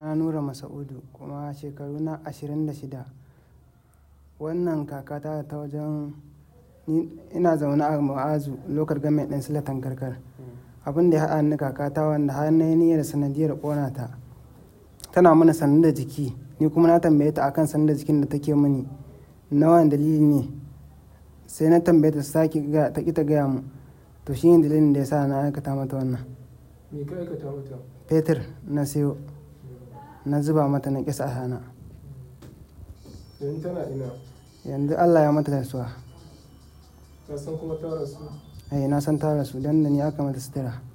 na nura masa'udu kuma shekaru na ashirin da shida wannan kakata ta wajen ni ina zaune a ma'azu lokar gamen ɗin silatan karkar abin da ya haɗa ni kakata wanda har na yi niyyar sanadiyar ƙona ta tana mana sanin da jiki ni kuma na tambaye ta akan sanin da jikin da take mini na wani dalili ne sai na tambaye ta sake ta ƙi ta gaya mu to shi ne dalilin da ya sa na aikata mata wannan me ka aikata mata fetur na siyo na zuba mata na ƙisa hana yanzu tana ina yanzu allah ya mata rasuwa ka san kuma ta rasu ai na san ta rasu dan da ni aka mata sutura